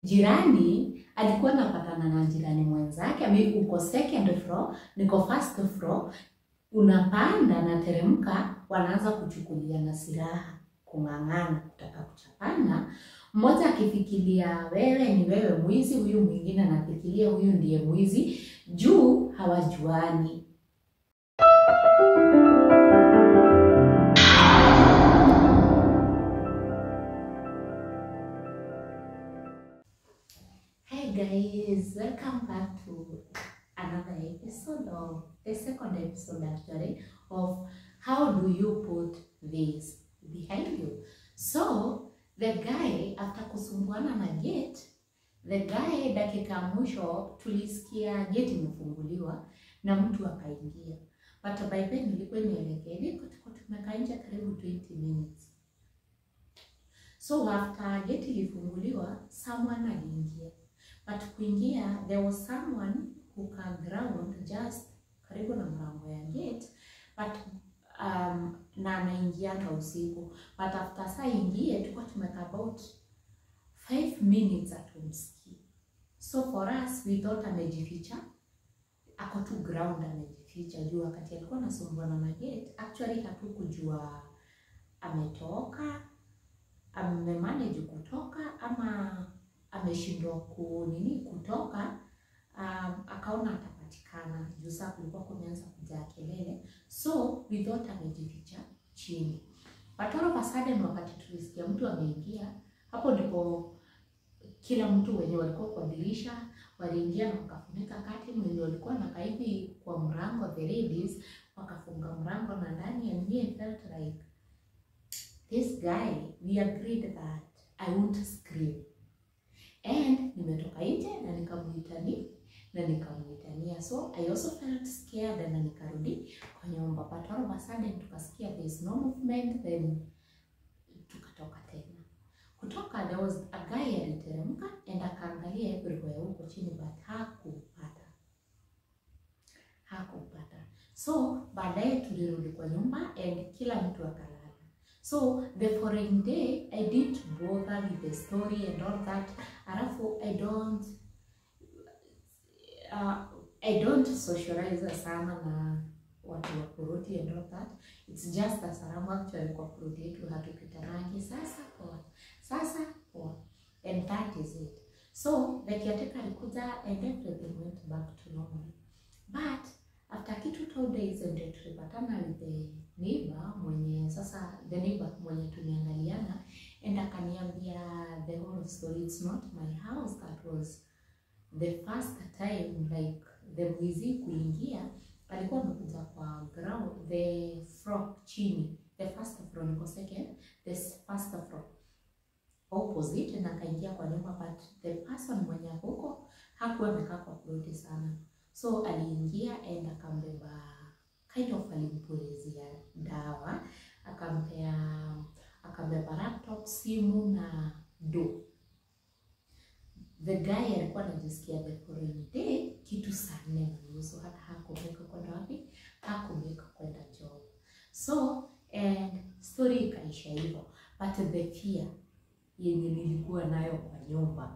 jirani alikuwa anapatana na jirani mwenzake, ami uko second floor, niko first floor, unapanda na teremka, wanaanza kuchukuliana silaha, kung'ang'ana, kutaka kuchapana. Mmoja akifikiria wewe ni wewe mwizi, huyu mwingine anafikiria huyu ndiye mwizi, juu hawajuani. Hi guys, welcome back to another episode of the second episode actually of how do you put this behind you. So the guy after kusumbuana na gate, the guy dakika ya mwisho tulisikia gate imefunguliwa na mtu akaingia, but by then ilikuwa imeelekea hivi, tulikuwa tumekaa nje karibu 20 minutes. So after gate ilifunguliwa, someone aliingia but kuingia there was someone who can ground just karibu na mlango ya gate but um, na anaingianga usiku but after saa ingie tulikuwa tumekaa about 5 minutes atumsikii so for us we thought amejificha ako tu ground amejificha juu wakati alikuwa anasumbuana na gate actually hatukujua ametoka amemanage kutoka ama ameshindwa ku nini kutoka um, akaona atapatikana juu saa kulikuwa kumeanza kujaa kelele so we thought amejificha chini but all of a sudden wakati tulisikia mtu ameingia hapo ndipo kila mtu wenye walikuwa kwa dirisha waliingia na wakafunika kati wenye walikuwa na kaivi kwa mrango the ladies wakafunga mrango na ndani and me I felt like this guy we agreed that I won't scream and nimetoka nje na nikamuitani na nikamuitania so I also felt scared na nikarudi kwa nyumba but all of a sudden tukasikia there is no movement then tukatoka tena kutoka there was a guy aliteremka and akaangalia everywhere huko chini but hakupata hakupata so baadaye tulirudi kwa nyumba and kila mtu akalala So the following day I didn't bother with the story and all that. Alafu I don't uh, I don't socialize sana na watu wa Kurudi and all that. It's just a salamu actually kwa Kurudi yetu hatupitanangi sasa poa. Sasa poa. And that is it. So the caretaker alikuja and everything went back to normal. But after kitu two days ndio tulipatana with the neighbor mwenye sasa the neighbor mwenye tumeangaliana and akaniambia the whole story it's not my house that was the first time like the mwizi kuingia alikuwa amekuja kwa ground the floor chini the first floor niko second the first floor opposite na akaingia kwa nyumba but the person mwenye huko hakuwa amekaa kwa ploti sana so aliingia and akambeba kind of alimpulizia dawa akampea akabeba laptop simu na do the guy alikuwa anajisikia the following day kitu saa nne na nusu hata hakumeka kwenda wapi hakumeka kwenda job so and story ikaisha hivyo but the fear yenye nilikuwa nayo kwa nyumba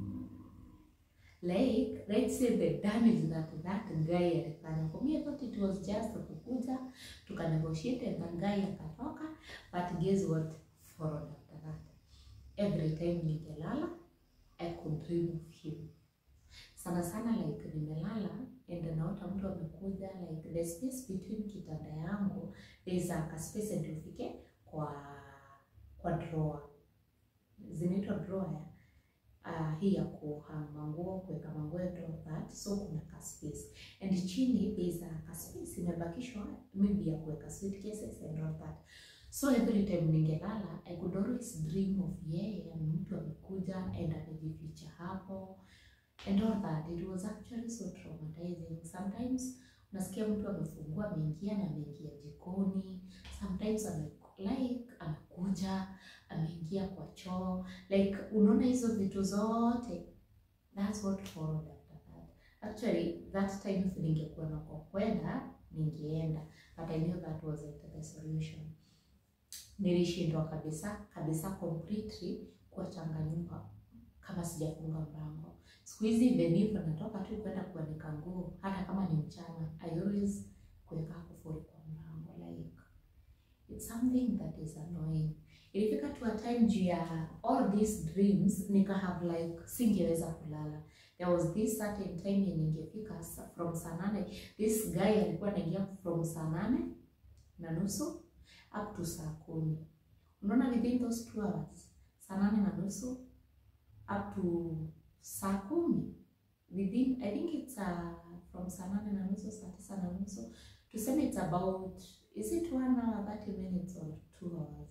like let's say the damage that that guy alifanya for me I thought it was just kukuja tuka negotiate and the guy akatoka but guess what followed after that every time ningelala I could dream of him sana sana like nimelala and naota mtu amekuja like the space between kitanda yangu there is a space ndio ufike kwa kwa drawer zinaitwa drawer ya uh, hii ya kuhang manguo kuweka manguo and all that so kuna ka space and chini there is a ka space imebakishwa maybe ya kuweka suitcases and all that so every time ningelala I could always dream of yeye mtu amekuja and amejificha hapo and all that it was actually so traumatizing sometimes unasikia mtu amefungua ameingia na ameingia jikoni sometimes ame like amekuja ameingia kwa choo like unaona hizo vitu zote that's what followed after that actually that time if ningekuwa na kwa kwenda ningeenda but I knew that wasn't the solution nilishindwa kabisa kabisa completely kuachanga nyumba kama sijafunga mlango. Siku hizi even if natoka tu kwenda kuanika nguo, hata kama ni mchana, I always kuweka kufuli kwa mlango like it's something that is annoying. Ilifika to a time juu ya all these dreams nika have like singeweza kulala. There was this certain time yenye ingefika sa- from saa nane, this guy alikuwa anaingia from saa nane na nusu up to saa kumi. Unaona within those two hours, saa nane na nusu up to saa kumi within I think it's uh, from saa nane na nusu saa tisa na nusu tuseme it's about is it one hour 30 minutes or two hours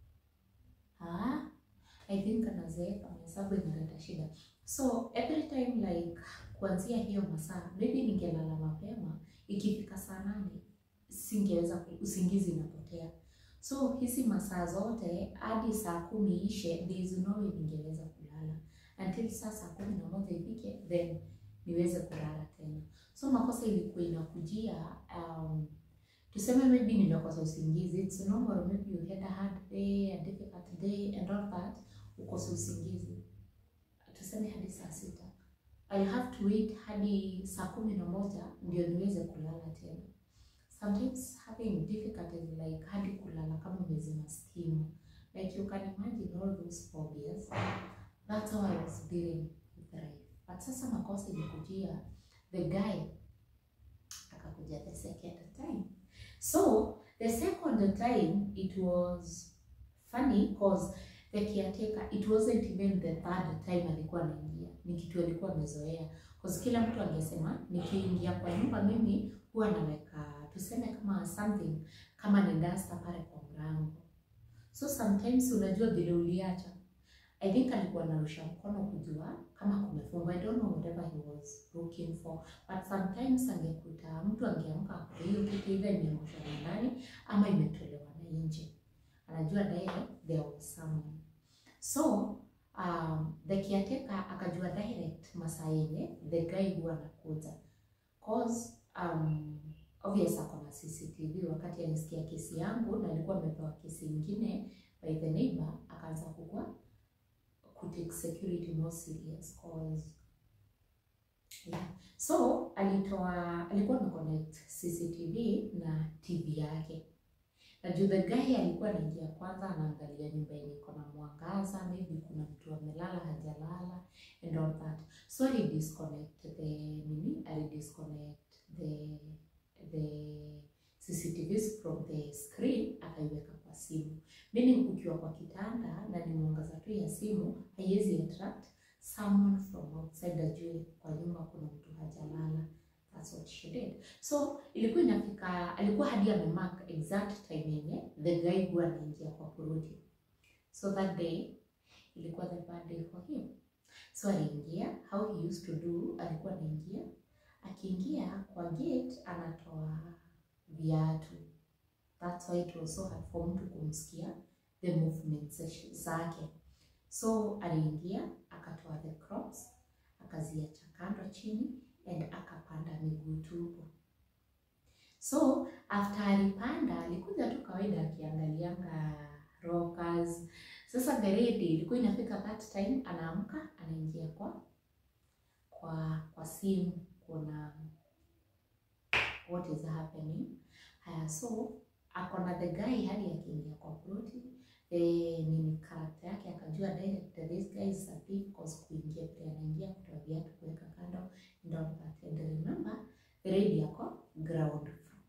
ah I think anazeeka mahesabu inaleta shida so every time like kuanzia hiyo masaa maybe ningelala mapema ikifika saa nane singeweza ku- usingizi inapotea so hizi masaa zote hadi saa kumi ishe there is no way ningeweza kulala until saa saa kumi na moja ifike then niweze kulala tena so makosa ilikuwa inakujia um, tuseme maybe nimekosa usingizi it's normal maybe you had a hard day a difficult day and all that ukose usingizi tuseme hadi saa sita I have to wait hadi saa kumi na moja ndio niweze kulala tena sometimes having difficulties like hadi kulala kama umezima stimu like you can imagine all those phobias that's how I was dealing with life but sasa makosa ilikujia the guy akakuja the second time so the second time it was funny because the caretaker it wasn't even the third time alikuwa anaingia ni kitu alikuwa amezoea because kila mtu angesema nikiingia kwa nyumba mimi huwa naweka tuseme kama something kama ni dasta pale kwa mlango so sometimes unajua vile uliacha I think alikuwa anarusha mkono kujua kama kumefungwa. I don't know whatever he was looking for, but sometimes angekuta mtu angeamka kwa hiyo kitu ile imeangushwa na ndani ama imetolewa na nje, anajua direct there was someone. So um, the caretaker akajua direct masaa yenye the guy huwa anakuja cause um, obvious ako na CCTV. Wakati alisikia kesi yangu na alikuwa amepewa kesi ingine by the neighbor, akaanza kukua kutake security more serious cause yeah. So alitoa alikuwa na connect CCTV na TV yake na juu the guy alikuwa anaingia kwanza, anaangalia nyumba yenye iko na mwangaza, maybe kuna mtu amelala hajalala and all that, so ali disconnect the nini, ali disconnect the the CCTVs from the screen akaiweka kwa simu, meaning ukiwa kwa kitanda na ni mwangaza tu ya simu haiwezi attract someone from outside ajue kwa nyumba kuna mtu hajalala. That's what she did. So ilikuwa inafika, alikuwa hadi amemark exact time yenye the guy huwa anaingia kwa kurudi. So that day ilikuwa the bad day for him. So aliingia, how he used to do, alikuwa anaingia, akiingia kwa gate anatoa viatu. That's why it was so hard for mtu kumsikia the movements zake. So aliingia akatoa the crocs akaziacha kando chini and akapanda miguu tupu. So after alipanda alikuja tu kawaida akiangalianga rockers. Sasa the lady ilikuwa inafika that time anaamka anaingia kwa kwa kwa simu kuna what is happening. Haya, so akona the guy hadi akiingia kwa ploti eh, nini karakta yake akajua direct that this guy is a thief cause kuingia pia anaingia kutoa viatu kuweka kando and all that and remember the lady yako ground floor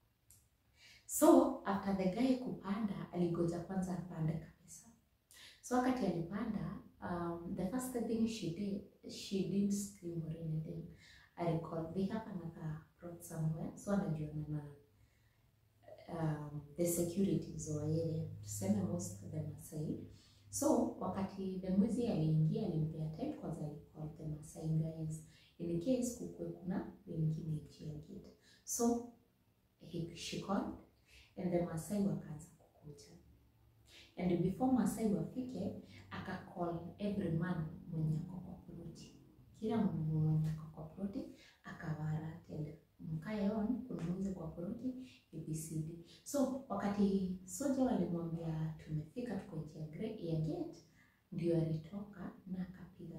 so after the guy kupanda aligoja kwanza apande kabisa so wakati alipanda um, the first thing she did she didn't scream or anything I recall they have another plot somewhere so anajuana na um, the securities wa area tuseme most of them Masai. So wakati the mwizi aliingia alimpea time kwanza, alicall the Masai guys in case kukue kuna wengine nje ya gate. So he, she called and the Masai wakaanza kukuja and before Masai wafike akacall every man mwenye ako kwa ploti, kila mwenye ako kwa ploti akawara tele mkae on kuna mwizi kwa ploti ABCD. So wakati soja walimwambia tumefika, tuko nje ya gre- ya gate, ndio alitoka na akapiga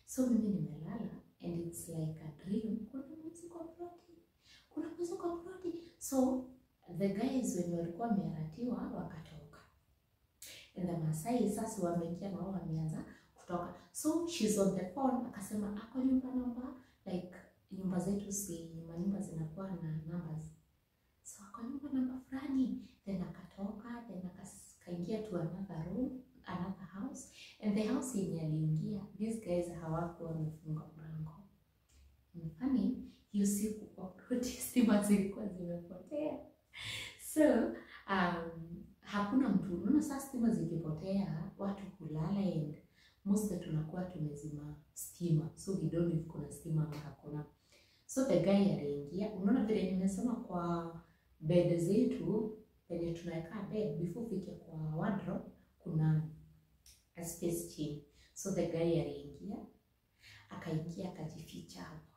so mimi nimelala and it's like a dream kuna mwizi kwa ploti kuna mwizi kwa ploti so the guys wenye walikuwa wameratiwa wakatoka and the Masai sasa wameingia na wao wameanza kutoka so she's on the phone akasema ako nyumba namba like nyumba zetu si manyumba zinakuwa na numbers so ako nyumba namba fulani then akatoka then akas- akaingia to another room another house and the house yenye aliingia these guys hawakuwa wamefunga mlango mfani hiyo siku kwa ploti stima zilikuwa zimepotea so um, hakuna mtu unaona saa stima zikipotea watu kulala and most tunakuwa tumezima stima so we don't know if kuna stima ama hakuna so the guy aliingia unaona vile nimesema kwa bed zetu penye tunaweka bed before ufike kwa wardrobe kuna a space chini so the guy aliingia akaingia akajificha hapo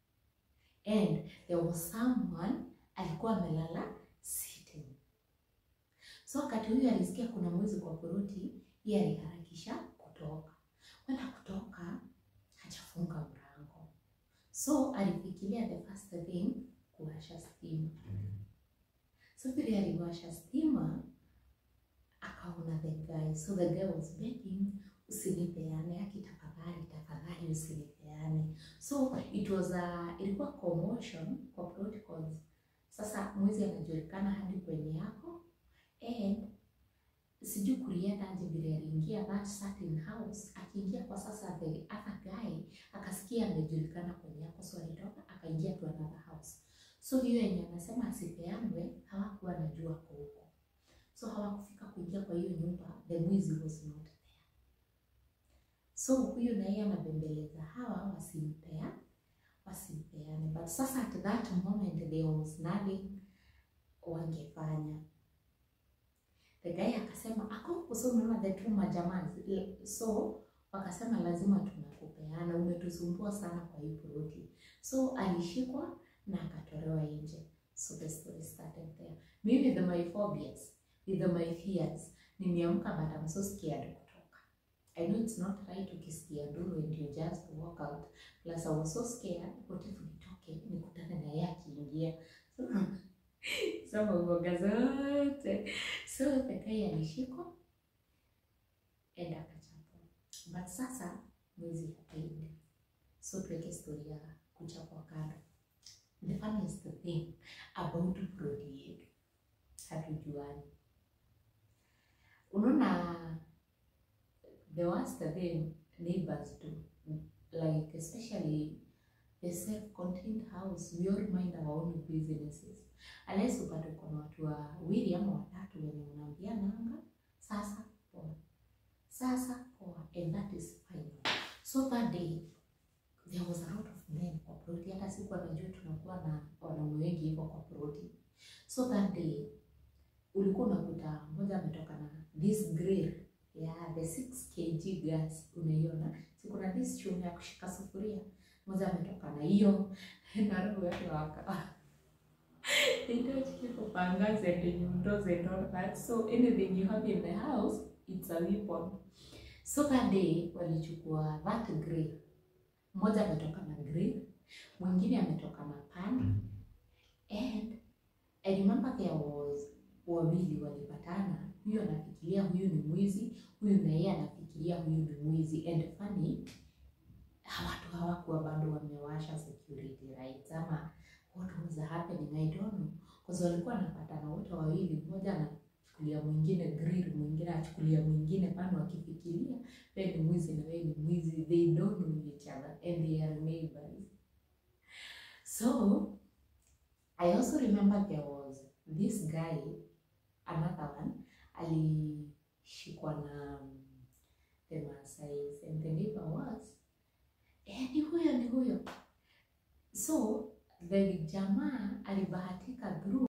and there was someone alikuwa amelala sitting so wakati huyu alisikia kuna mwizi kwa poroti yeye aliharakisha kutoka kwenda kutoka hajafunga mlango so alifikiria the first thing kuwasha stima so vile aliwasha stima akaona the guy so the guy was begging usinipeane aki tafadhali tafadhali usinipeane so it was a, ilikuwa commotion kwa protocols sasa mwizi anajulikana hadi kwenye yako and sijui kulienda aje vile aliingia that certain house akiingia kwa sasa the other guy akasikia amejulikana kwenye yako so alitoka akaingia to another house so hiyo yenye anasema asipeanwe hawakuwa najua kwa huko so hawakufika kuingia kwa hiyo nyumba the mwizi was not there so huyu na yeye anabembeleza hawa wasimpea wasimpeane but sasa at that moment there was nothing wangefanya the guy akasema ako so unaona the two majamaa so wakasema lazima tunakupeana umetusumbua sana kwa hii ploti so alishikwa na akatolewa nje so the story started there mimi with my phobias with my fears nimeamka but I'm so scared kutoka I know it's not right ukisikia nduru and you just walk out plus I was so scared what if nitoke nikutane na yeye akiingia so soma uoga zote so the guy alishikwa and akachapwa but sasa mwizi hapaid so tuweke story ya kuchapwa kando the funniest thing about prodi yetu hatujuani unaona the worst thing neighbors do like especially a self-contained house we all mind our own businesses unless upate uko na watu wawili ama watatu wenye unaambia nanga sasa poa sasa poa and that is fine so that day there was a lot of men kwa ploti hata siku anajua tunakuwa na wanaume wengi hivyo kwa ploti so that day ulikuwa unakuta mmoja ametoka na this grill ya the 6 kg gas unaiona si kuna this chuma ya kushika sufuria mmoja ametoka na hiyo na roho yake waka they don't keep pangas and nyundo and all that so anything you have in the house it's a weapon so that day walichukua that grill mmoja ametoka na grill mwingine ametoka na pan and I remember there was wawili walipatana huyu anafikiria huyu ni mwizi huyu na yeye anafikiria huyu ni mwizi and funny watu hawakuwa bado wamewasha security lights ama what was happening I don't know because walikuwa wanapatana wote wawili mmoja anachukulia mwingine grill mwingine achukulia mwingine pano wakifikiria wewe ni mwizi na wewe ni mwizi they don't know each other and they are neighbors so I also remember there was this guy another one alishikwa na um, the Maasais and the neighbor was eh, ni huyo ni huyo so the jamaa alibahatika through